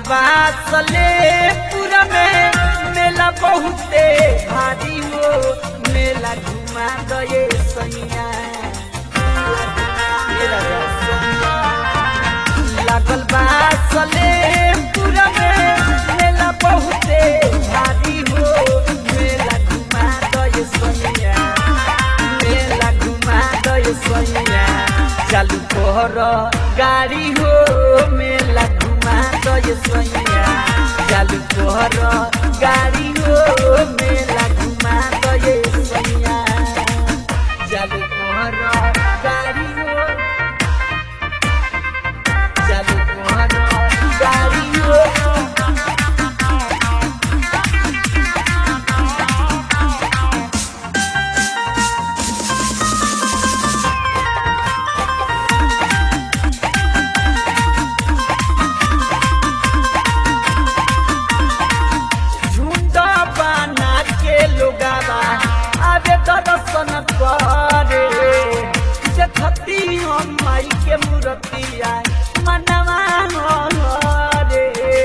बासले पूरा में मेला बहुते भारी हो मेला घुमा गए सैया मेला सैया। लागल बासले पूरा में मेला बहुते भारी हो मेला घुमा गए सैया मेला घुमा गए सैया चालू कर गाड़ी हो मेला घुमा गए सैया चालू कर गाड़ी हो मेला घुमा गए सैया चालू कर गाड़ी हो चालू कर गाड़ी हो झुंड बना के लोगावा आवे दर्शन करे देखती हम माई के मूर्तिया मनवा रे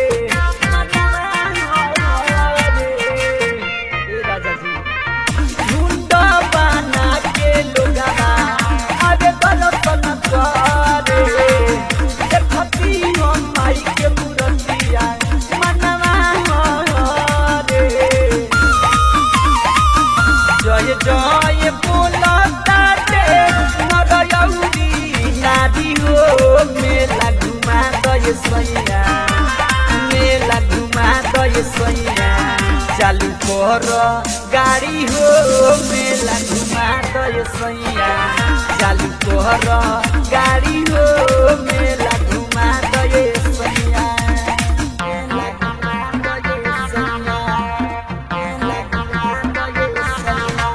मनवा रे ए राजा जी झुंड बना के लोगावा आवे दर्शन करे देखती हम माई के मूर्तिया मनवा रे जय जय बोलता रे नरयौरी नारी हो मेला घुमा गए सैया मेला घुमा गए सैया चालू कर गाड़ी हो मेला घुमा गए सैया चालू कर गाड़ी हो मेला घुमा गए सैया मेला घुमा गए सैया मेला घुमा गए सैया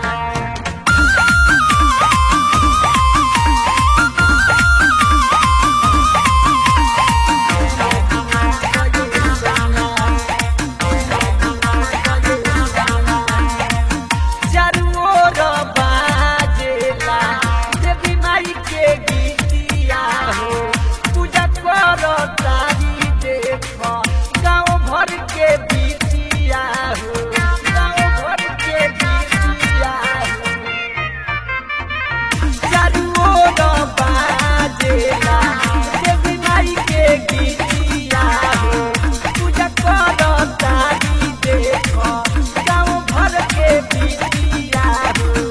चारू ओर बाजेला देवी माई के गीतिया हो पूजा कर तारी देख गाँव भर के बीतिया हो गाँव भर के बीतिया हो चारू ओर बाजेला देवी माई के गीतिया हो पूजा कर तारी देख गाँव भर के बीतिया हो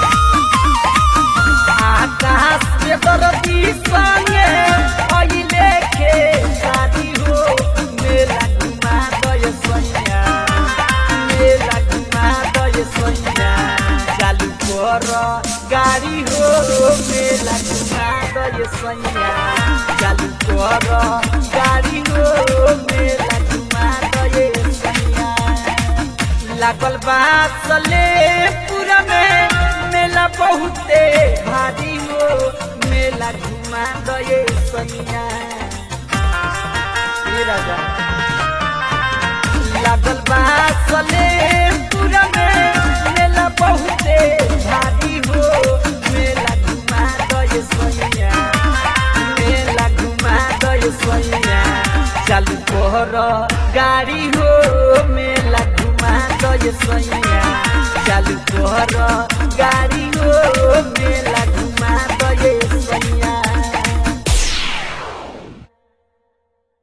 आकाश के दरदी संगे अइले के शादी हो मेला घुमा गए सैया मेला घुमा गए सैया चालू कर गाड़ी हो मेला घुमा गए सैया चालू कर गाड़ी हो मेला घुमा गए सैया लागल बासले पूरा में मेला बहुते भारी हो मेला घुमा गए सैया ए राजा लागल बासले पूरा में मेला बहुते भारी हो मेला घुमा गए सैया मेला घुमा गए सैया चालू कर गाड़ी हो मेला घुमा गए सैया चालू कर गाड़ी हो मेला